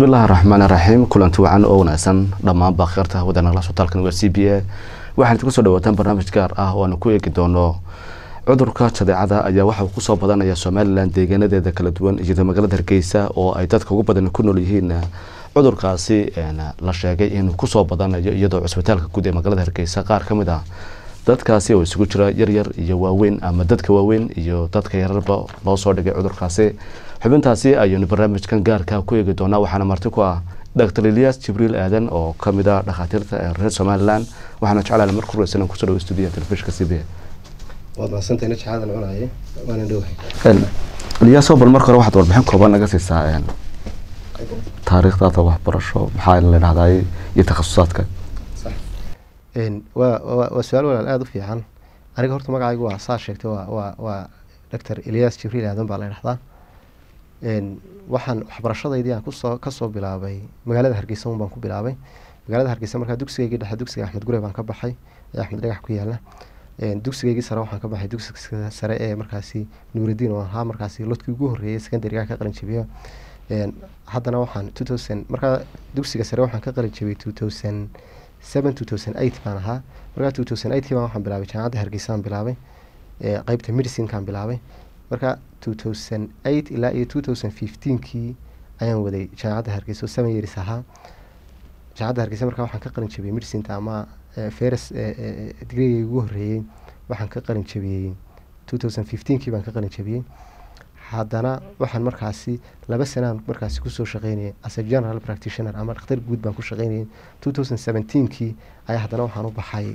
bismillahi raxmaan raxiim kulanti wacan oo wanaagsan dhammaan baakhiirta hawada nagala sotaalkan waa c b a waxaan idinku soo dhawaataan barnaamij gaar ah oo aanu ku eegi doono cudurka jadeecada ayaa waxa uu kusoo badanaya somalilan deegaanadeeda kala duwan iyadoo magaalada hargeysa oo ay dadka ugu badan ku nool yihiin cudurkaasi la sheegay inuu kusoo badanayo iyadoo cusbitaalka guud ee magaalada hargeysa qaar ka mid ah dadkaasi oo isugu jira yaryar iyo waaweyn ama dadka waaweyn iyo dadka yararba loo soo dhigay cudurkaasi xubintaasi ayaynu barnaamijkan gaarka ku eegi doonaa waxaana marti ku ah dr elias jibriil aadan oo kamid ah dhakhaatiirta ee reer somalilan waxaana jeclaana marka horeysa inaan kusoo dhawo stuudiyaha telefishinka c b a waad mahadsantahay najxaadan cunaye waana dhowahay eliyaaso bal marka hore waxaad warbixin kooban naga siisaa taariikhdaada waxbarasho maxaa la dhahday iyo takhasusaadka waa waa waa su-aal walaal aada u fiican aniga horta magacaygu waa saa sheegtay waa waa waa doctor elias jibriil aadan baa la dhahdaa waxaan waxbarashadaydii aan kusoo kasoo bilaabay magaalada hargeysa un baan ku bilaabay magaalada hargeysa markaa dugsigaygii dhexe dugsiga axmed gure baan ka baxay ee axmed dhagax ku yaala dugsigaygii sare waxaan ka baxay dugsiga sare ee markaasi nuuraddiin oo ahaa markaasi lodkii ugu horreeyay secondariga ka qalin jabiyo haddana waxaan two thousand markaa dugsiga sare waxaan ka qalin jabiyay two thousand seven two thousand eight baan ahaa markaa two thousand eight baan waxaan bilaabay jaamacadda hargeysaan bilaabay qeybta medicinekaan bilaabay marka two thousand eight ilaa iyo two thousand fifteenkii ayaan waday jaamacadda hargeysa oo seven years ahaa jaamacadda hargeysa markaa waxaan ka qalin jabiyey medicinta ama feres digriga ugu horreeyey waxaan ka qalin jabiyey two thousand fifteenkii baan ka qalin jabiyey haddana waxaan markaasi laba sanaan markaasi kusoo shaqeynayay as a general practitioner ama dhakhtar guud baan ku shaqeynayay two thousand seventeenkii ayaa haddana waxaan u baxay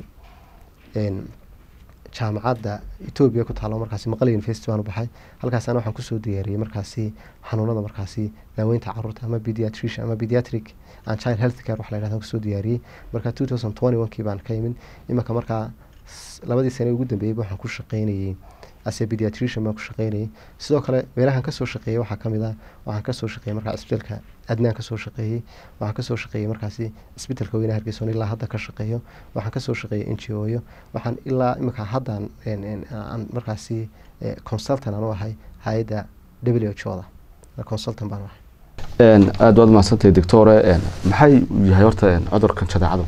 jaamacadda etoobiya ku taalo markaasi maqale university baan u baxay halkaasana waxaan kusoo diyaariyey markaasi xanuunada markaasi daaweynta caruurta ama pediatrician ama pediatric and child health care wax la yidhahdo kusoo diyaariyey marka two thousand twenty one kii baan ka imid imanka markaa labadii sane ugu dambeeyeyba waxaan ku shaqeynayey ase pediatrician baan ku shaqeynayay sidoo kale meelahan kasoo shaqeeyey waxaa kamid ah waxaan kasoo shaqeeyey markaa isbitaalka adnaan kasoo shaqeeyey waxaan kasoo shaqeeyey markaasi isbitaalka weyne hargeysoon ilaa hadda ka shaqeeyo waxaan kasoo shaqeeyey n g o yo waxaan ilaa iminka haddaan aan markaasi consultant aan u ahay hay-adda w h o da consultant baan u ahay aada waad mahadsantahay doctore maxay yahay horta cudurkan jadeecadu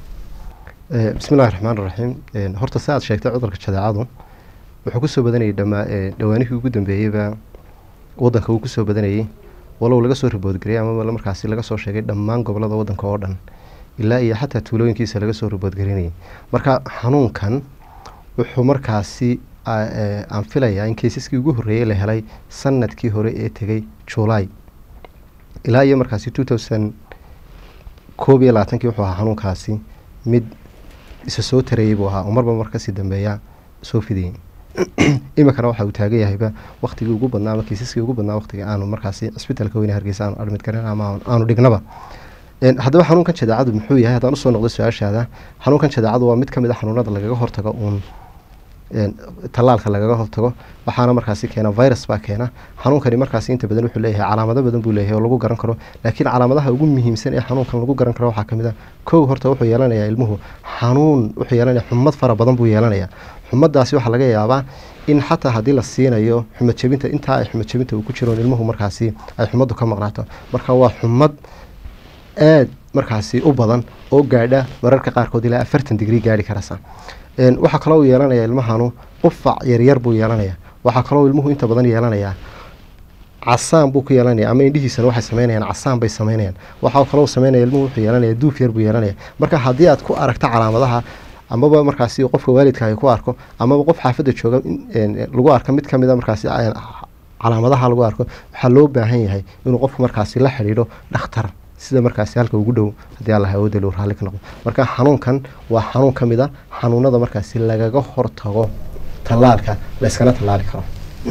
bismi illahi raxmaan raxiim horta si aad sheegtay cudurka jadeecadu wuxuu kusoo badanayay dhamaa dhawaanihii ugu dambeeyeyba wadanka uu kusoo badanayay walow laga soo riboodgariyay ama markaasi laga soo sheegay dhammaan gobolada wadanka oo dhan ilaa iyo xataa tuulooyinkiisa laga soo riboodgarinayay marka xanuunkan wuxuu markaasi aan filayaa in kaysaskii ugu horreeyey la helay sanadkii hore ee tegay july ilaa iyo markaasi two thousand koob iyo labaatankii wuxuu ahaa xanuunkaasi mid isa soo tareeyey buu ahaa oo marba mar kasii dambeeya soo fidayay iminkana waxa uu taagan yahayba waktigii ugu badnaa ama kiisaskii ugu badnaa waqtiga aanu markaasi cisbitaalka weyne hargeysa aanu admid garan ama aanu dhignaba haddaba xanuunkan jadeecadu muxuu yahay haddaan usoo noqdo su-aashaada xanuunkan jadeecadu waa mid kamid a xanuunada lagaga hortago uun tallaalka lagaga hortago waxaana markaasi keena virus baa keena xanuunkani markaasi inta badan wuxuu leeyahay calaamado badan buu leeyahay oo lagu garan karo laakiin calaamadaha ugu muhiimsan ee xanuunkan lagu garan karo waxaa kamid a kow horta wuxuu yeelanayaa ilmuhu xanuun wuxuu yeelanaya xumad fara badan buu yeelanayaa xumadaasi waxaa laga yaabaa in xataa haddii la siinayo xumad jebinta intaa ay xumad jebinta uu ku jiroon ilmuhu markaasi ay xumaddu ka maqnaato marka waa xumad aada markaasi u badan oo gaadha mararka qaarkood ilaa afartan digrii gaari karasa waxaa kaloo uu yeelanayaa ilmahanu qufac yaryar buu yeelanayaa waxaa kaloo ilmuhu inta badan yeelanayaa casaan buu ku yeelanaya ama indhihiisana waxay sameynayaan casaan bay sameynayaan waxaa kaloo sameynaya ilmuhu wuxuu yeelanaya duuf yar buu yeelanaya marka haddii aad ku aragto calaamadaha amaba markaasi qofka waalidka ay ku arko amaba qof xaafadda jooga lagu arko mid kamid a markaasi calaamadaha lagu arko waxaa loo baahan yahay inuu qofku markaasi la xidhiidho dhakhtar sida markaasi halka ugu dhow haddii allah awoodda loo raalli ka noqdo marka xanuunkan waa xanuun ka mid a xanuunada markaasi lagaga hortago tallaalka la yskana tallaali karo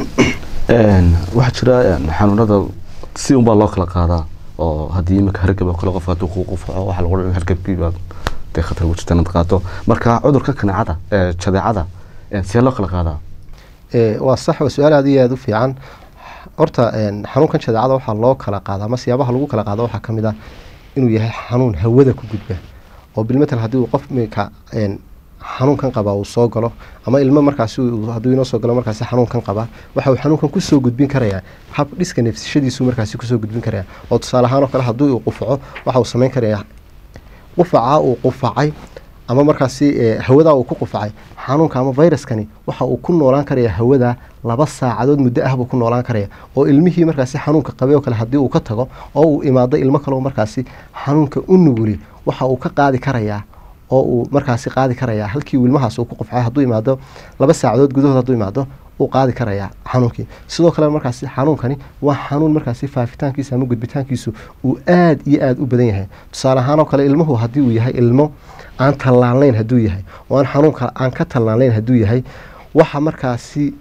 waxaa jira xanuunada si unbaa loo kala qaadaa oo haddii iminka hargab oo kale qof hadduu ku qufaco waxaa lagu dhan hargabkii dee khatar ugu jirta inaad qaato marka cudurka kaneecada jadeecada see loo kala qaadaa waa sax waa su-aal aada iyo aada u fiican horta xanuunkan jadeecada waxaa loo kala qaada ama siyaabaha lagu kala qaado waxaa kamid ah inuu yahay xanuun hawada ku gudba oo bilmatal haddii uu qof minka xanuunkan qabaa uu soo galo ama ilmo markaasi hadduu inoo soo galo markaasi xanuunkan qabaa waxa uu xanuunkan kusoo gudbin karayaa hab dhiska neefsashadiisu markaasi kusoo gudbin karaya oo tusaale ahaan oo kale haddii uu qufaco waxa uu samayn karayaa qufacaa uu qufacay ama markaasi hawadaa uu ku qufacay xanuunka ama viruskani waxa uu ku noolaan karaya hawada laba saacadood muddo ah buu ku noolaan karaya oo ilmihii markaasi xanuunka qabay oo kale haddii uu ka tago oo uu imaado ilmo kaleo markaasi xanuunka u nuguli waxa uu ka qaadi karayaa oo uu markaasi qaadi karayaa halkii uu ilmahaas uu ku qufcay hadduu imaado laba saacadood gudahood hadduu imaado uu qaadi karayaa xanuunkii sidoo kale markaasi xanuunkani waa xanuun markaasi faafitaankiisa ama gudbitaankiisu uu aada iyo aada u badan yahay tusaale ahaan oo kale ilmuhu haddii uu yahay ilmo aan tallaalnayn hadduu yahay oo aan xanuunka aan ka tallaalnayn hadduu yahay waxa markaasi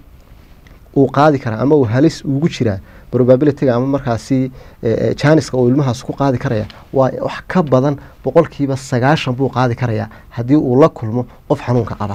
uu qaadi karaa ama uu halis ugu jiraa probabilityga ama markaasi janiska uu ilmahaas ku qaadi karaya waa wax ka badan boqolkiiba sagaashan buu qaadi karayaa haddii uu la kulmo qof xanuunka qaba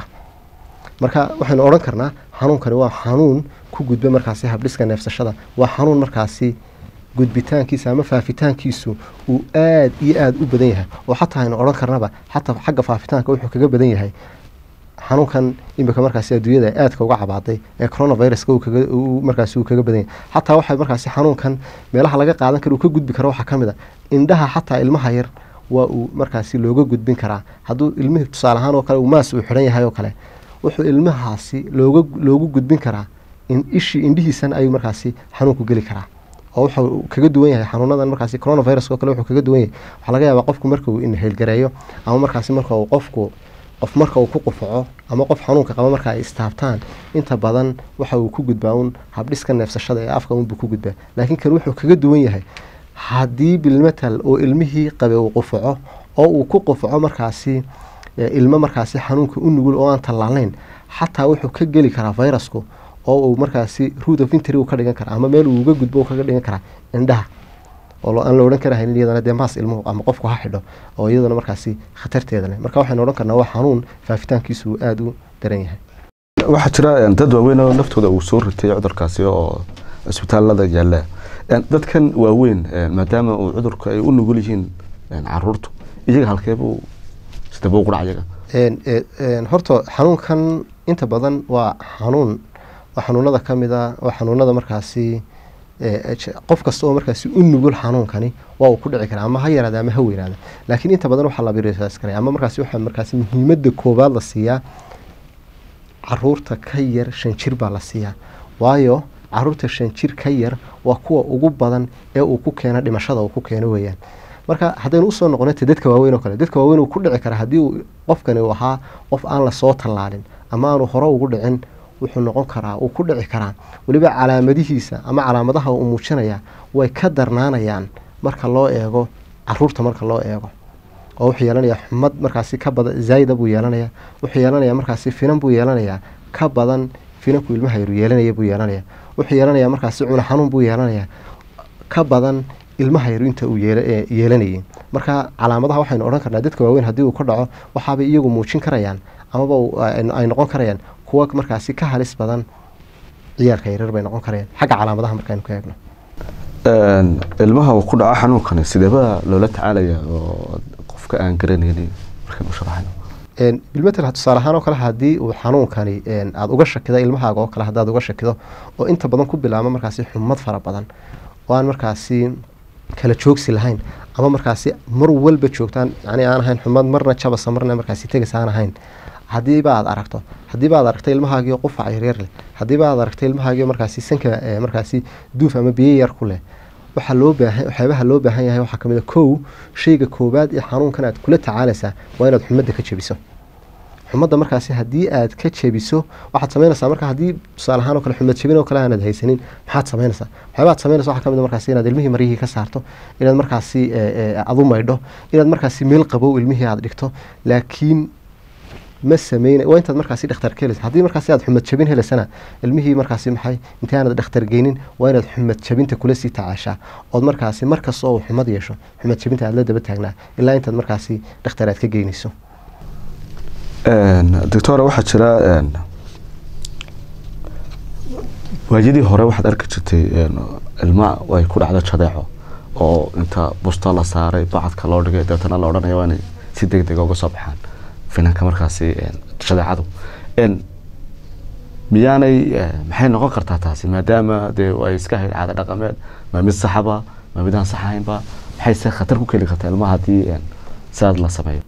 marka waxaynu odhan karnaa xanuunkani waa xanuun ku gudba markaasi habdhiska neefsashada waa xanuun markaasi gudbitaankiisa ama faafitaankiisu uu aada iyo aada u badan yahay oo xataa aynu odhan karnaba xataa xagga faafitaanka wuxuu kaga badan yahay xanuunkan imika markaasi adduunyada aadka uga cabaaday ee coronaviruska markaasi uu kaga badan yahay xataa waxa markaasi xanuunkan meelaha laga qaadan kara uu ka gudbi karo waxaa ka mid a indhaha xataa ilmaha yar waa uu markaasi looga gudbin karaa hadduu ilmihii tusaale ahaan oo kale uu maas uu xidhan yahay oo kale wuxuu ilmahaasi looga loogu gudbin karaa in ishii indhihiisan ayuu markaasi xanuunku geli karaa oo wuxuu kaga duwan yahay xanuunadan markaasi coronavirus oo kale wuxuu kaga duwan yahay waxaa laga yaabaa qofku marka uu inheelgareeyo ama markaasi marka uu qofku qof marka uu ku qufaco ama qof xanuunka qaba marka ay istaabtaan inta badan waxa uu ku gudbaa un habdhiska neefsashada ee afka unbuu ku gudbaa laakiin kan wuxuu kaga duwan yahay haddii bilmetal oo ilmihii qabe uu qufaco oo uu ku qufaco markaasi ilmo markaasi xanuunka u nugul oo aan tallaalnayn xataa wuxuu ka geli karaa virusku oo uu markaasi root of intry ka dhigan karaa ama meel uu uga gudbo kaga dhigan karaa indhaha oo aan la odhan karahaynin iyadana dee maas ilmuhu ama qofku ha xidho oo iyadana markaasi khatarteeda leh marka waxaynu odhan karnaa waa xanuun faafitaankiisu uu aada u daran yahay waxaa jira dad waaweyn oo naftooda uu soo ritay cudurkaasi oo isbitaalada yaalla dadkan waaweyn maadaama uu cudurka ay u nugul yihiin caruurtu iyaga halkeebuu sidaba ugu dhac iyaga horta xanuunkan inta badan waa xanuun waa xanuunada ka mid a waa xanuunada markaasi qof kasta oo markaasi u nugul xanuunkani waa uu ku dhici karaa ama ha yaraada ama ha weynaada laakiin inta badan waxaa la birisaas karaya ama markaasi waxaa markaasi muhiimadda koowaad la siiyaa caruurta ka yar shan jir baa la siiyaa waayo caruurta shan jir ka yar waa kuwa ugu badan ee uu ku keeno dhimashada uu ku keeno weeyaan marka haddaynu usoo noqonate dadka waaweyn oo kale dadka waaweyn uu ku dhici karaa haddii uu qofkani uu ahaa qof aan lasoo tallaalin ama aanu hore ugu dhicin wuxuu noqon karaa uu ku dhici karaa weliba calaamadihiisa ama calaamadaha uu muujinaya way ka darnaanayaan marka loo eego caruurta marka loo eego oo wuxuu yeelanayaa xumad markaasi ka badan zaayida buu yeelanayaa wuxuu yeelanayaa markaasi finan buu yeelanayaa ka badan finanku ilmaha yaru yeelanaya buu yeelanayaa wuxuu yeelanayaa markaasi cuna xanuun buu yeelanayaa ka badan ilmaha yaru inta uu yeelanayay marka calaamadaha waxaynu odhan karnaa dadka waaweyn haddii uu ka dhaco waxaabay iyagu muujin karayaan amaba ay noqon karayaan kuwa markaasi ka halis badan ciyaalka yaryar bay noqon karayaan xagga calaamadaha markaynu ka eegno ilmaha uu ku dhaco xanuunkani sideeba loola tacaalaya oo qofka aan garanaynin markaynu sharaxayno bilmetel tusaale ahaan oo kale haddii uu xanuunkani aada uga shakido ilmahaaga oo kale haddaad uga shakido oo inta badan ku bilaabo markaasi xumad fara badan oo aan markaasi kala joogsi lahayn ama markaasi mar walba joogtaan yani aan ahayn xumad marna jabasa marna markaasi tegas aan ahayn haddiiba aad aragto haddiiba aad aragto ilmahaagio qufac yaryar leh haddiiba aad aragto ilmahaagio markaasi sanka markaasi duuf ama biyo yar ku leh waxaa loo baahan waxyaabaha loo baahan yahay waxaa kamid a kow shayga koowaad ee xanuunkan aad kula tacaalaysaa waa inaad xumadda ka jebiso xumadda markaasi haddii aad ka jebiso waxaad samaynaysaa marka haddii tusaale ahaan oo kale xumad jebin oo kale aanad haysanin maxaad samaynaysaa waxyaabaad samaynaysa waxaa kamid a markaasi inaad ilmihii maryihii ka saarto inaad markaasi aad u maydho inaad markaasi meel qabow ilmihii aad dhigto laakiin ma sameyn waa intaad markaasi dhakhtar ka helaysa haddii markaasi aad xumad jabin helaysana ilmihii markaasi maxay intii aanad dhakhtar geynin waa inaad xumad jabinta kula sii tacaashaa ood markaasi markasta oo xumad yeesho xumad jabinta aad la daba taagnaa ilaa intaad markaasi dhakhtar aad ka geynayso doctora waxaa jira waayadii hore waxaad arki jirtay ilma ay ku dhacdo jadeeco oo inta busta la saaray bacadka loo dhigay deetana la odhanaya waa inay si deg dega uga soo baxaan finanka markaasi shadeecadu miyaanay maxay noqon kartaa taasi maadaama dee ay iska hayd caada dhaqameed ma mid saxaba ma midaan sax ahaynba maxayse khatar ku keeni kartaa ilmaha haddii sidaad la sameeyo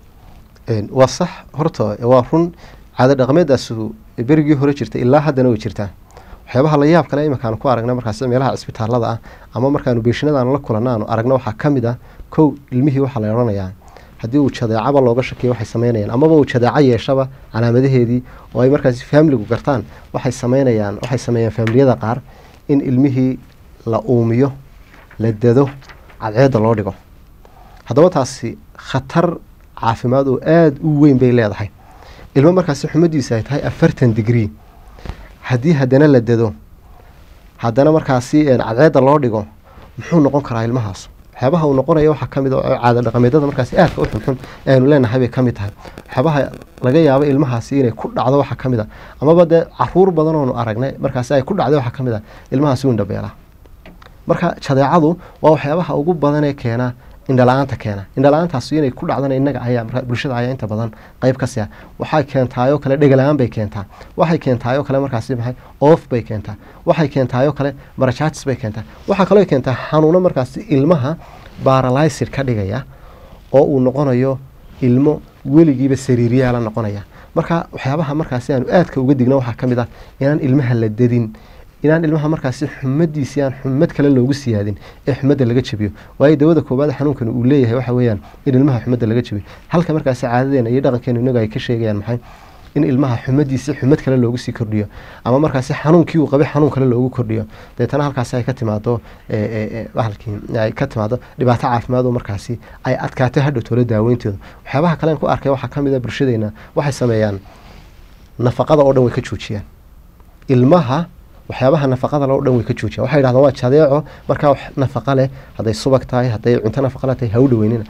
waa sax horta waa run caada dhaqameedaasu berigii hore jirta ilaa haddana way jirtaa waxyaabaha la yaab kale iminkaanu ku aragna markaas meelaha cisbitaalada ah ama markaanu beeshinadaanu la kulanna aanu aragna waxaa ka mid ah kow ilmihii waxaa la odhanayaa haddii uu jadeecaba looga shakiyo waxay sameynayaan amaba uu jadeeco yeeshaba calaamadaheedii oo ay markaas faamiligu gartaan waxay sameynayaan waxay sameeyaan faamiliyada qaar in ilmihii la uumiyo la dado cadceedda loo dhigo haddaba taasi khatar caafimaad oo aada u weyn bay leedahay ilmo markaasi xumadiisa ay tahay afartan digree haddii haddana la dado haddana markaasi cadceedda loo dhigo muxuu noqon karaa ilmahaas waxyaabaha uu noqonaya waxaa kamid oo caada dhaqameedada markaasi aadka u xunxun ee aynu leenahay bay kamid tahay waxyaabaha laga yaabo ilmahaasi inay ku dhacdo waxaa kamid a amaba dee caruur badan oonu aragnay markaasi ay ku dhacday waxaa kamid a ilmahaasi u indhabeelaa marka jadeecadu waa waxyaabaha ugu badanee keena indhala-aanta keena indhala-aantaas inay ku dhacdana innaga ayaa markaa bulshada ayaa inta badan qeyb ka siya waxay keentaayoo kale dhegala-aan bay keentaa waxay keentaayoo kale markaasi maxay oof bay keentaa waxay keentaayoo kale marajaatis bay keentaa waxaa kaloo keentaa xanuuno markaasi ilmaha baralysir ka dhigaya oo uu noqonayo ilmo weligiiba sariiriyaala noqonaya marka waxyaabaha markaasi aanu aadka uga digna waxaa ka mid ah inaan ilmaha la dadin inaan ilmaha markaasi xumadiisii aan xumad kale loogu siyaadin ee xumadda laga jabiyo waayo dawada koobaad xanuunkan uu leeyahay waxa weeyaan in ilmaha xumadda laga jabiyo halka markaasi caadadeena iyo dhaqankeenu inagu ay ka sheegayaan maxay in ilmaha xumadiisii xumad kale loogu sii kordhiyo ama markaasi xanuunkii uu qabay xanuun kale loogu kordhiyo deetana halkaasi ay ka timaado bahalkii ay ka timaado dhibaato caafimaad oo markaasi ay adkaato hadhow toola daaweynteedu waxyaabaha kalen ku arkay waxaa ka mid a bulshadeena waxay sameeyaan nafaqada oo dhan way ka joojiyaan ilmaha waxyaabaha nafaqada loo dhan way ka joojiyan waxay yidhahdaan waa jadeeco markaa nafaqa leh hadday subag tahay hadday cunto nafaqa le tahay ha u dhaweynina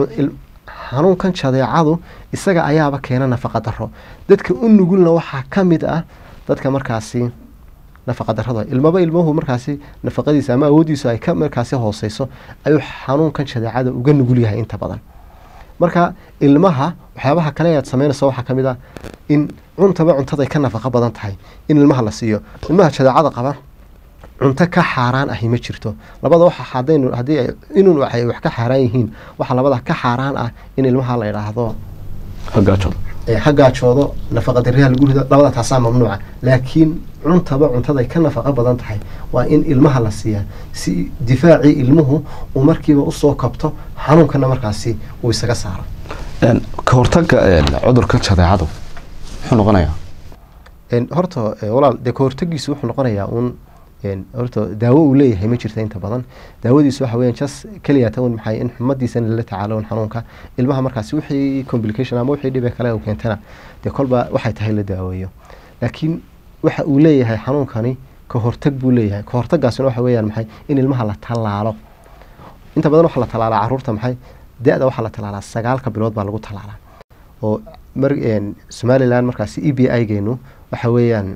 xanuunkan jadeecadu isaga ayaaba keena nafaqa daro dadka u nugulna waxaa ka mid ah dadka markaasi nafaqa darada ilmaba ilmuhu markaasi nafaqadiisa ama awooddiisu ay ka markaasi hooseyso ayuu xanuunkan jadeecada uga nugul yahay inta badan marka ilmaha waxyaabaha kale aad sameynayso waxaa ka mid ah in cuntaba cuntaday ka nafaqo badan tahay in ilmaha la siiyo ilmaha jadeecada qaba cunto ka xaaraan ahi ma jirto labada waxa hadaynu haddii inun waxay wax ka xaaraan yihiin waxa labada ka xaaraan ah in ilmaha la idhaahdo hagaajoodo ha gaajoodo nafaqa dariyaha lagu rido labada taasaa mamnuuca laakiin cuntaba cuntaday ka nafaqo badan tahay waa in ilmaha la siiyaa si difaacii ilmuhu uu markiiba usoo kabto xanuunkana markaasi uu isaga saaro ka hortaga cudurka jadeecadu muxuu noqonayaa horta walaal dee ka hortagiisu wuxuu noqonayaa uun horta daawo uu leeyahay ma jirta inta badan daawadiisu waxa weeyaan jas keliya tan maxay in xumadiisa lala tacaalo un xanuunka ilmaha markaasi wixii complication ama wixii dhibe kale uu keentana dee kolba waxay tahay la daaweeyo laakiin waxa uu leeyahay xanuunkani ka hortag buu leeyahay ka hortagaasina waxa weeyaan maxay in ilmaha la tallaalo inta badan waxaa la tallaalaa caruurta maxay da-da waxaa la tallaalaa sagaalka bilood baa lagu tallaalaa oo mar somalilan markaasi e b i geenu waxa weeyaan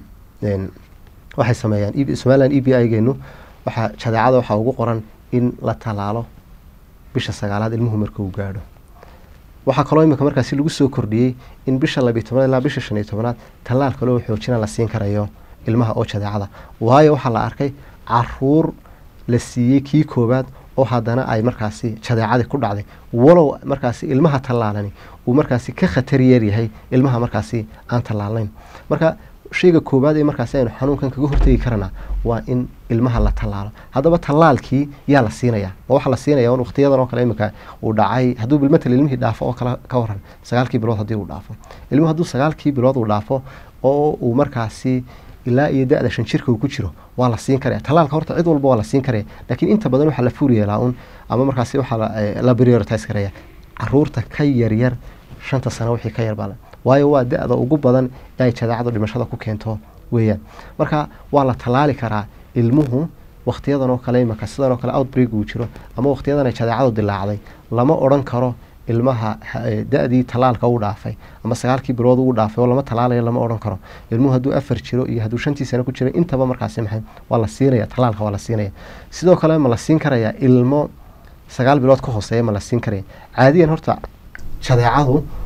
waxay sameeyaan somalilan e b i geenu waxaa jadeecada waxaa ugu qoran in la tallaalo bisha sagaalaad ilmuhu marka uu gaadho waxaa kaloo imika markaasi lagu soo kordhiyey in bisha labiyo tobnaad ilaa bisha shan iyo tobnaad tallaal kaloo xoojina la siin karayo ilmaha oo jadeecada waayo waxaa la arkay caruur la siiyey kii koowaad oo haddana ay markaasi jadeecadii ku dhacday walow markaasi ilmaha tallaalani uu markaasi ka khatar yeeryahay ilmaha markaasi aan tallaalnayn marka shayga koowaad ee markaasi aynu xanuunkan kaga hortegi karana waa in ilmaha la tallaalo haddaba tallaalkii yaa la siinaya ma waxaa la siinaya un waqtiyadan oo kale iminka uu dhacay hadduu bilmatal ilmihii dhaafo oo kale ka waran sagaalkii bilood haddii uu dhaafo ilmuhu hadduu sagaalkii bilood uu dhaafo oo uu markaasi ilaa iyo da-da shan jirka uu ku jiro waa la siin karaya tallaalka horta cid walba waa la siin karaya laakiin inta badan waxaa la fuur yeelaa un ama markaasi waxaa la prioritize karaya caruurta ka yaryar shanta sano wixii ka yar baa waayo waa da-da ugu badan ee ay jadeecadu dhimashada ku keento weeyaan marka waa la tallaali karaa ilmuhu waqtiyadan oo kale imaka sidan oo kale outbreak uu jiro ama waqtiyadan ay jadeecadu dilaacday lama odhan karo ilmaha da-dii tallaalka uu dhaafay ama sagaalkii bilood uu dhaafay oo lama tallaalayo lama odhan karo ilmuhu hadduu afar jiro iyo hadduu shantii sano ku jiro intaba markaasi maxay waa la siinaya tallaalka waa la siinaya sidoo kale ma la siin karaya ilmo sagaal bilood ka hooseeya ma la siin karaya caadiyan horta jadeecadu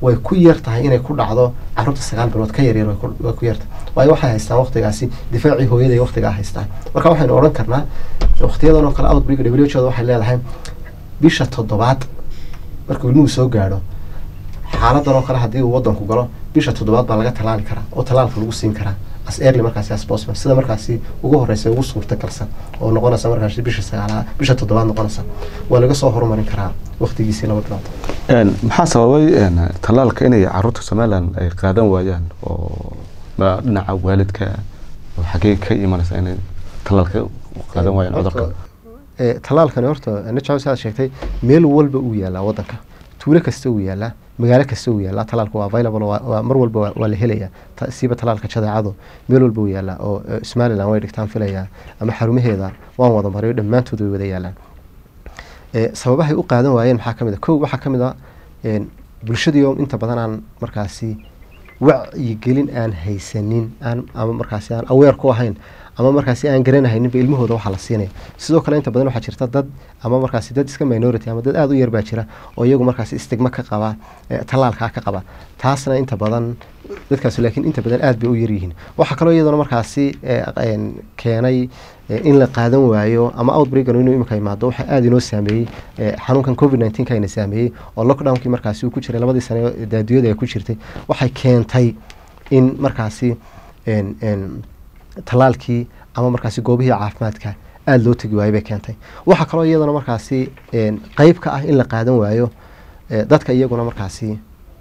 way ku yar tahay inay ku dhacdo caruurta sagaal bilood ka yaryar way ku- way ku yartahay waayo waxay haystaan waqtigaasi difaacii hooyada waqtigaa haystaan marka waxaynu odhan karnaa waqtiyadan oo kale outbreak w h waxay leedahay bisha toddobaad markuu ilmuhu soo gaadho xaaladan oo kale haddii uu wadanku galo bisha toddobaad baa laga tallaali karaa oo tallaalka lagu siin karaa as early markaasi as possible sida markaasi ugu horeysa ugu suurta galsan oo noqonaysa markaasi bisha sagaalaad bisha toddobaad noqonaysa waa laga soo horumarin karaa waqtigiisii laba bilood Een, maxaa sababay een, tallaalka inay caruurta somaliland ay qaadan waayaan oo ma dhinaca waalidka oo xagee ka imanaysa inay tallaalka qaadan waayaan cudurka ee tallaalkani horta najaw saad sheegtay meel walba uu yaalaa wadanka tuulo kasta uu yaalaa magaalo kasta uu yaalaa tallaalka waa available waa, waa mar walba waa, waa la helayaa Ta- siiba tallaalka jadeecadu meel walba uu yaalaa oo eh, somaliland way dhigtaan filayaa ama xarumaheeda waan wada mariyo dhammaantood way wada yaalaan ee sababahay u qaadan waayeen maxaa ka mid a kow waxaa ka mid a een, bulshadii oo inta badan aan markaasi wacyigelin aan haysanin aan ama markaasi aan aweer ku ahayn ama markaasi aan garanahayninba ilmahooda waxaa la siinaya sidoo kale inta badan waxaa jirta dad ama markaasi dad iska minority ama dad aada u yar baa jira oo iyagu markaasi istigma ka qaba eh, tallaalkaa ka qaba taasna inta badan dadkaasi laakiin inta badan aada bay u yaryihiin waxaa kaloo iyadana markaasi eh, een, keenay eh, in la qaadan waayo ama outbreakan inuu imika imaado waxaa aada inoo saameeyey eh, xanuunkan covid 19 ka ina saameeyey oo lockdownkii markaasi uu ku jiray labadii sane ee daadiyada ay ku jirtay waxay keentay in markaasi een- een, tallaalkii ama markaasi goobihii caafimaadka aada loo tegi waayey bay keentay waxaa kaloo iyadana markaasi een, qeyb ka ah in la qaadan waayo eh, dadka iyaguna markaasi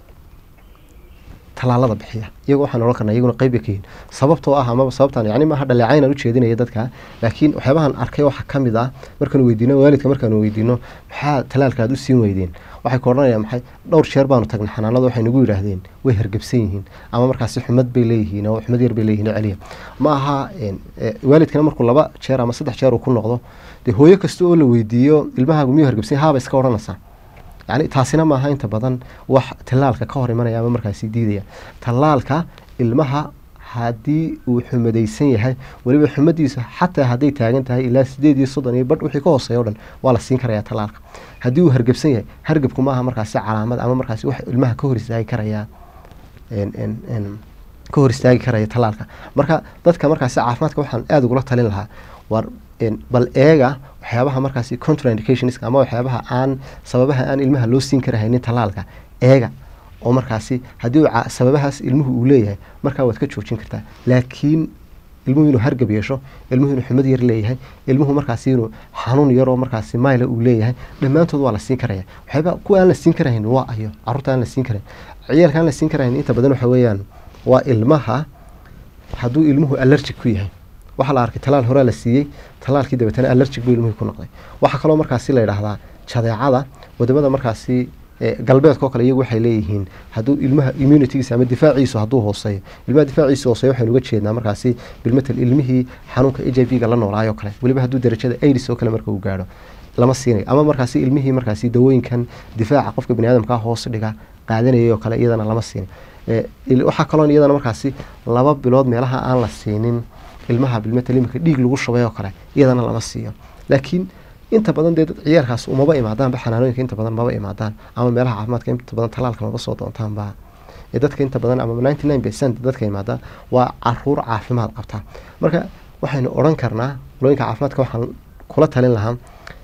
tallaalada bixiya iyaga waxaan odhan karnaa iyaguna qeyb bay ka yihiin sababtoo ah amaba sababtaan yani maaha dhaleecayn aan ujeedinaya dadka laakiin waxyaabahan arkay waxaa ka mid ah markaanu weydiino waalidka markaanu weydiino maxaa tallaalka aad u siin weydeen waxay ku odhanayaan maxay dhowr jeer baanu tagnay xanaanada waxay nagu yidhaahdeen way hargebsan yihiin ama markaasi xumad bay leeyihiin oo xumad yar bay leeyihiin oo celiya ma aha een, eh, waalidkana markuu laba jeer ama saddex jeer uu ku noqdo dee hooyo kasta oo la weydiiyo ilmahaagu miyuu hargebsan yahay? haaba iska odhanaysaa yani taasina maaha inta badan wax tallaalka ka hor imanaya ama markaasi diidaya tallaalka ilmaha haddii uu xumadaysan yahay weliba xumadiisa xataa hadday taagan tahay ilaa sideed iyo soddon iyo badh wixii ka hooseeya o dhan waa la siin karaya tallaalka haddii uu hargebsan yahay hargebku maaha markaasi calaamad ama markaasi wax ilmaha ka hor istaagi karaya een- een- een, ka hor istaagi karaya tallaalka marka dadka markaasi caafimaadka waxaan aada ugula talin lahaa war een, bal eega waxyaabaha markaasi contraindicationska ama waxyaabaha aan sababaha aan ilmaha loo siin karahaynin tallaalka eega oo markaasi haddii uu ca- sababahaas ilmuhu uu leeyahay markaa waad ka joojin kartaa laakiin ilmuhu inuu hargab yeesho ilmuhu inuu xumad yar leeyahay ilmuhu markaasi inuu xanuun yaroo markaasi mayla uu leeyahay dhammaantood waa la siin karaya waxyaaba kuwa aan la siin karahayn waa ayo caruurta aan la siin karayn ciyaalka aan la siin karahayn inta badan waxa weeyaan waa ilmaha hadduu ilmuhu allergic ku yahay waxaa la arkay talaal horaa la siiyey talaalkii dabeetana allergic buu ilmuhu ku noqday waxaa kaloo markaasi la yidhaahdaa jadeecada wadamada markaasi eh, galbeedka oo kale iyagu waxay leeyihiin hadduu ilmaha immunitygiisa ama difaaciisu hadduu hooseeyo ilmaha difaaciisu hooseeyo waxaynu uga jeednaa markaasi bilmatal ilmihii xanuunka h i v ga la noolaayoo kale weliba hadduu darajada aids oo kale marka uu gaadho lama siinayo ama markaasi ilmihii markaasi dawooyinkan difaaca qofka baniaadamka hoos dhiga qaadanayay oo kale iyadana lama siinin Eh, il- waxaa kaloo iyadana markaasi laba bilood meelaha aan la siinin ilmaha bilmatal imika dhiig lagu shubay oo kale iyadana lama siiyo laakiin inta badan dee dad ciyaalkaas umaba imaadaanba xanaanooyinka inta badan maba imaadaan ama meelaha caafimaadka inta badan talaalka maba soo doontaanba ee dadka inta badan ama ninety nine percent dadka imaada waa caruur caafimaad qabta marka waxaynu odhan karnaa looyinka caafimaadka waxaan kula talin lahaa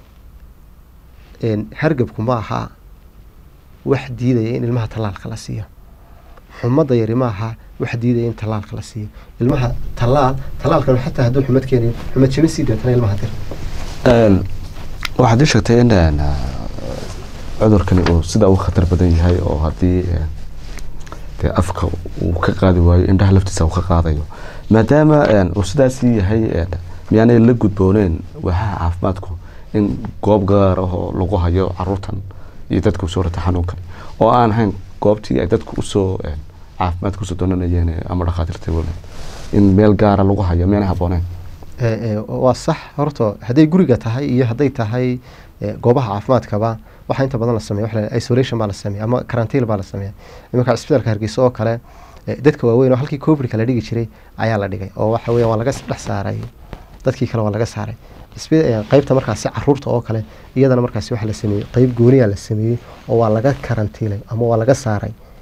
een, hargabku ma aha wax diidaya in ilmaha tallaalka la siiyo xumada yari ma aha wax diidaya in tallaalka la siiyo ilmaha tallaal tallaalkan xataa hadduu xumad keenayo xumad jabin sii deetana ilmaha dir Een, waxaad ii sheegtay in een, cudurkani uu sida uu khatar badan yahay oo haddii een, dee afka uu ka qaadi waayo indhaha laftiisa uu ka qaadayo maadaama een, uu sidaasii yahay een, miyaanay la gudbooneen waxaha caafimaadku in goob gaar ah oo lagu hayo caruurtan iyo dadka usoo rata xanuunkan oo aan ahayn goobtii ay dadku usoo een, caafimaadka usoo doonanayeen ee ama dhakhaatiirta walen in meel gaara lagu hayo miyaanay habooneen Ee, ee, waa sax horta hadday guriga tahay iyo hadday tahay ee, goobaha caafimaadkaba waxaa inta badan la sameeya waxa la yidhaha isolation baa la sameeya ama karantiil baa la sameeya iminka cisbitaalka hargeysa oo kale ee, dadka waaweyn oo halkii covidka la dhigi jiray ayaa la dhigay oo waxa weeyaan waa laga dhex saaray dadkii kale waa laga saaray Isbi- ee, qaybta markaasi caruurta oo kale iyadana markaasi waxa la sameeyey qeyb gooniyaa la sameeyey oo waa laga karantiilay ama waa laga saaray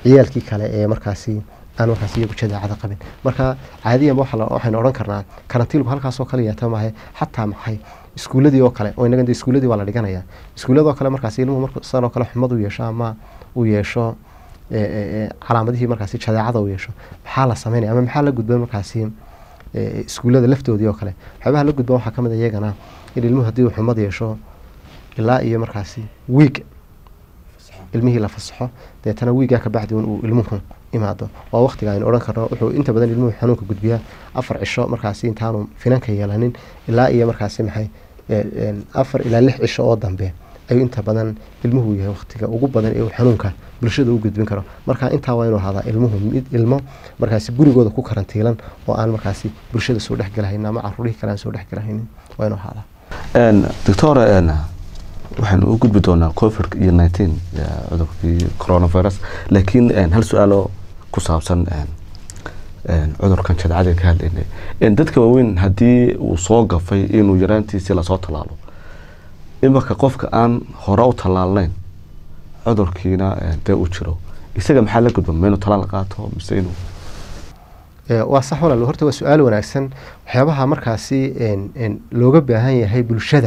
ciyaalkii kale ee markaasi aan markaasi iyagu jadeecada qabin marka caadiyan waxaynu odhan karnaa karantiilku halkaasoo kale yeeta maahe xataa maxay iskuuladii oo kale oo inaga iskuuladii waa la dhiganaya iskuuladoo kale markaasi ilmuhu marka sanoo kale xumad u yeesho ama uu yeesho calaamadihii markaasi jadeecada uu yeesho maxaa la sameynaya ama maxaa la gudban markaasi iskuullada laftoodii oo kale waxyaabaha la gudban waxaa kamid a iyagana in ilmuhu haddii uu xumad yeesho ilaa iyo markaasi wiig ilmihii la fasaxo deetana wiigaa kabacdi un uu ilmuhu imaado waa waqtiga aynu odhan karno wuxuu inta badan ilmuhu xanuunka gudbiyaa afar cisho markaasi intaanu finanka yeelanin ilaa iyo markaasi maxay afar ilaa lix cisho oo dambe ayuu inta badan ilmuhu yahay waqtiga ugu badan ee uu xanuunka bulshada u gudbin karo marka intaa waa inuu ahadaa ilmuhu mid ilmo markaasi gurigooda ku karantiilan oo aan markaasi bulshada soo dhexgelahaynin ama caruurihii kale aan soo dhexgelahaynin waa inuu ahadaa doctor waxaynu u gudbi doonaa covid iyo nineteen cudurkii coronavirus laakiin hal su-aalo ku saabsan cudurkan jadcada ka hadlaynay dadka waaweyn haddii uu soo gafay inuu yaraantiisii lasoo tallaalo imarka qofka aan hore u tallaalnayn cudurkiina dee uu jiro isaga maxaa la gudba ma inuu tallaal qaato mise inuu waa sax walaal horta waa su-aal wanaagsan waxyaabaha markaasi looga baahan yahay bulshada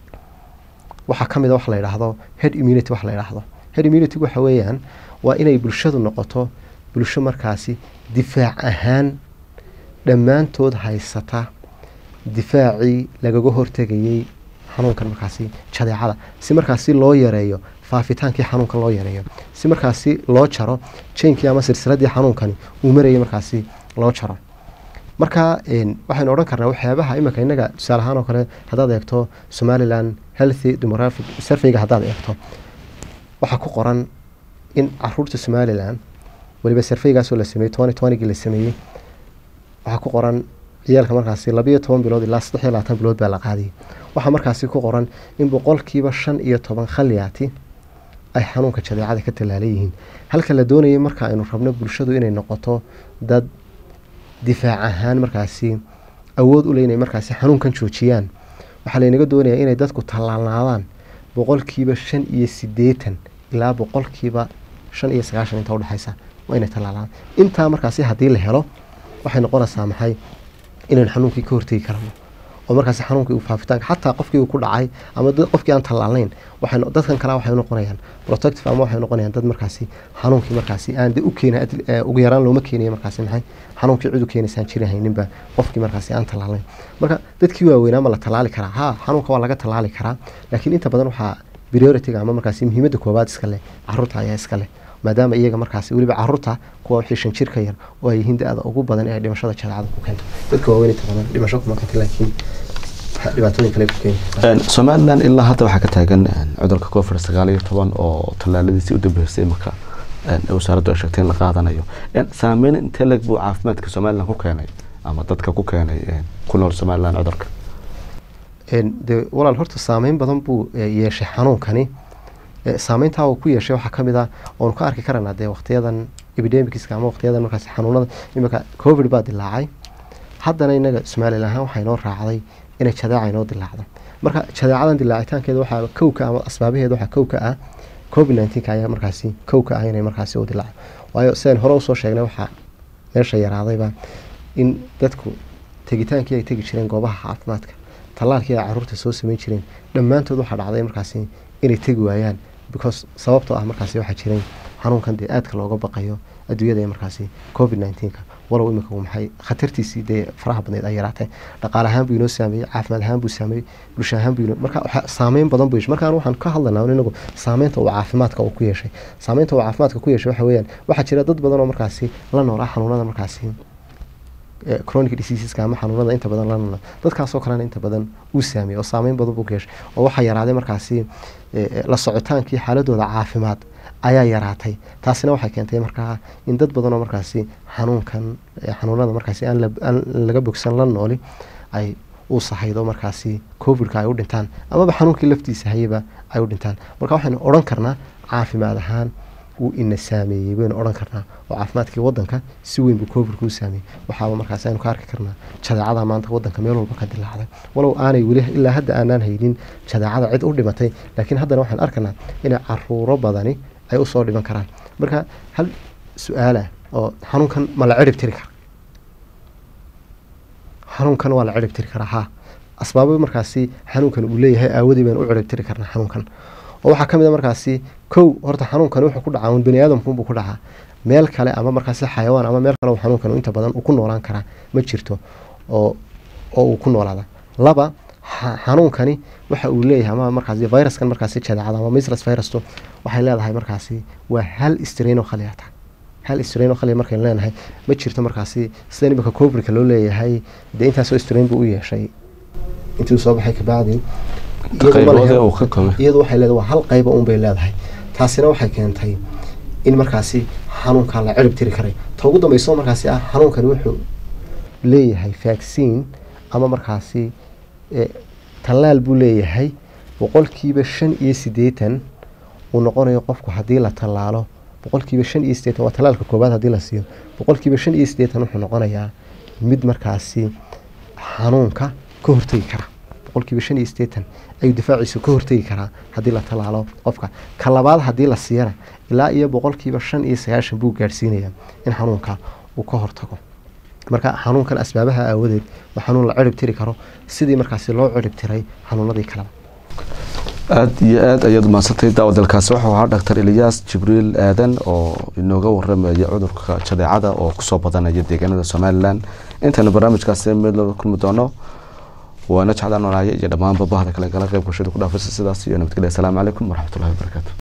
waxaa ka mid a wax la yidhaahdo head immunity wax la yidhaahdo head immunity waxa weeyaan waa inay bulshadu noqoto bulsho markaasi difaac ahaan dhammaantood haysata difaacii lagaga hortegayey xanuunkan markaasi jadeecada si markaasi loo yareeyo faafitaankii xanuunkan loo yareeyo si markaasi loo jaro jainkii ama silsiladii xanuunkani uu marayay markaasi loo jaro marka waxaynu odhan karnaa waxyaabaha iminka innaga tusaale ahaan oo kale haddaad eegto somalilan healthy demographic surveyga haddaad eegto waxaa ku qoran in caruurta somalilan weliba surveygaasoo la sameeyey twenty twentygii la sameeyey waxaa ku qoran ciyaalka markaasi labayo toban bilood ilaa saddex iyo labaatan bilood baa la qaadiyay waxaa markaasi ku qoran in boqolkiiba shan iyo toban khaliyaati ay xanuunka jadeecada ka tallaalan yihiin halka la doonayay marka aynu rabno bulshadu inay noqoto dad difaac ahaan markaasi awood u leh inay markaasi xanuunkan joojiyaan waxaa laynaga doonayaa inay dadku tallaalnaadaan boqolkiiba shan iyo sideetan ilaa boqolkiiba shan iyo sagaashan inta udhexaysa waa inay tallaalaan intaa markaasi haddii la helo waxay noqonaysaa maxay inaynu xanuunkii ka hortegi karano oo markaasi xanuunkii uu faafitaanka xataa qofkii uu ku dhacay ama qofkii aan tallaalnayn waxay dadkan kale waxay noqonayaan protective ama waxay noqonayaan dad markaasi xanuunkii markaasi aan de u keena ugu yaraan looma keenayo markaasi maxay xanuunkii cid u keenaysaan jiri hayninba qofkii markaasi aan tallaalnayn marka dadkii waaweynaa ma la tallaali karaa ha xanuunka waa laga tallaali karaa laakiin inta badan waxaa prioritiga ama markaasi muhiimadda koowaad iska leh caruurta ayaa iska leh maadaama iyaga markaasi weliba caruurta kuwa wixii shan jir ka yar oo ay yihiin da-da ugu badan ee dhimashada jadeecada ku keento dadka waaweyn inta badan dhimasho kuma keenta laakiin dhibaatooyin kale ku keeni somalilan ilaa hadda waxaa ka taagan cudurka covid sagaal iyo toban oo tallaaladiisii u dambeysay marka wasaaraddu ay sheegtay in la qaadanayo saameyn intee leg buu caafimaadka somalilan ku keenay ama dadka ku keenay ku nool somalilan cudurka de walaal horta saameyn badan buu yeeshay xanuunkani saameyntaa uu ku yeeshay waxaa kamid ah oonu ka arki karanaa dee waqtiyadan epidemicska ama waqtiyadan markaasi xanuunada imika covid baa dilaacay haddana inaga somalilan ahaan waxaa inoo raacday inay jadeeca inoo dilaacdo marka jadeecadan dilaacitaankeeda waxaa kowka ama asbaabaheeda waxaa kowka ah covid nineteenka ayaa markaasi kowka ah inay markaasi u dilaaco waayo sidaan hore usoo sheegnay waxaa meesha yaraadayba in dadku tegitaankii ay tegi jireen goobaha caafimaadka tallaalkii ay caruurta soo sameyn jireen dhammaantood waxaa dhacday markaasi inay tegi waayaan because sababtoo ah markaasi waxaa jiray xanuunkan dee aadka looga baqayo adduunyada ee markaasi covid nineteenka walow imika uu maxay khatartiisii dee faraha badneed ay yaraatay dhaqaale ahaan buu inoo saameeyey caafimaad ahaan buu saameeyey bulsho ahaan buu marka saameyn badan buu yeeshay markaan waxaan ka hadlanaa inagu saameynta uu caafimaadka uu ku yeeshay saameynta uu caafimaadka ku yeeshay waxa weeyaan waxaa jira dad badan oo markaasi la noolaa xanuunada markaasi chronic diseaseska ama xanuunada inta badan la noolaa dadkaasoo kalena inta badan uu saameeyey oo saameyn badan buu ku yeeshay oo waxaa yaraaday markaasi la socotaankii xaaladooda caafimaad ayaa yaraatay taasina waxay keentay markaa in dad badan oo markaasi xanuunkan xanuunada markaasi aan laga bogsan la nooli ay u sahaydo markaasi covidka ay u dhintaan amaba xanuunkii laftiisa hayaba ay u dhintaan marka waxaynu odhan karnaa caafimaad ahaan wuu ina saameeyey baynu odhan karnaa oo caafimaadkii wadanka si weyn buu covidka u saameeyey waxaaba markaasi aynu ka arki karnaa jadeecada maanta wadanka meel walba ka dilaacday walow aanay weli ilaa hadda aanaan haynin jadeecada cid u dhimatay laakiin haddana waxaan arkanaa inay caruuro badani ay usoo dhiman karaan marka hal su-aala oo xanuunkan ma la cirib tiri kara xanuunkan waa la cirib tiri karaa haa asbaabo markaasi xanuunkan uu leeyahay aawadii baynu u cirib tiri karnaa xanuunkan oo waxaa ka mid a markaasi kow horta xanuunkani wuxuu ku dhacaa un bani aadamkunbuu ku dhacaa meel kale ama markaasi xayawaan ama meel kale xanuunkan inta badan uu ku noolaan karaa ma jirto oo oo uu ku noolaada laba xanuunkani waxa uu leeyahay ama markaasi viruskan markaasi jadeecada ama mislas virustu waxay leedahay markaasi waa hal strain oo khaliyata hal strain oo khaliya markaynu leenahay ma jirto markaasi sida imika cobrika loo leeyahay dee intaasoo strain buu u yeeshay intii uu soo baxay kabacdi iyadu waxay leedahay waa hal qayba un bay leedahay taasina waxay keentay in markaasi xanuunkan la cirib tiri karay ta ugu dambeyso markaasi ah xanuunkani wuxuu leeyahay vaccine ama markaasi tallaal buu leeyahay boqolkiiba shan iyo siddeetan uu noqonayo qofku haddii la tallaalo boqolkiiba shan iyo siddeetan waa tallaalka koowaad haddii la siiyo boqolkiiba shan iyo siddeetan wuxuu noqonayaa mid markaasi xanuunka ka hortegi kara boqolkiiba shan iyo siddeetan ayuu difaaciisu ka hortegi karaa haddii la tallaalo qofka ka labaad haddii la siiyana ilaa iyo boqolkiiba shan iyo sagaashan buu gaadhsiinayaa in xanuunka uu ka hortago marka xanuunkan asbaabaha aawadeed waa xanuun la cirib tiri karo sidii markaasi loo cirib tiray xanuunadii kaleba aada iyo aada ayaad umahadsantay daawadalkaasi wuxuu ahaa doctor eliyaas jibriil aadan oo inooga waramaya cudurka jadeecada oo kusoo badanaya deegaanada somalilan intaynu barnaamijkaasi mid looga kulmi doono waana jeclaan walaaya iyo dhammaanba bahda kale gala qayb bulshada ku dhaafaysa sidaas iyo nabadgelya asalaamu calaykum waraxmatullahi wabarakaatu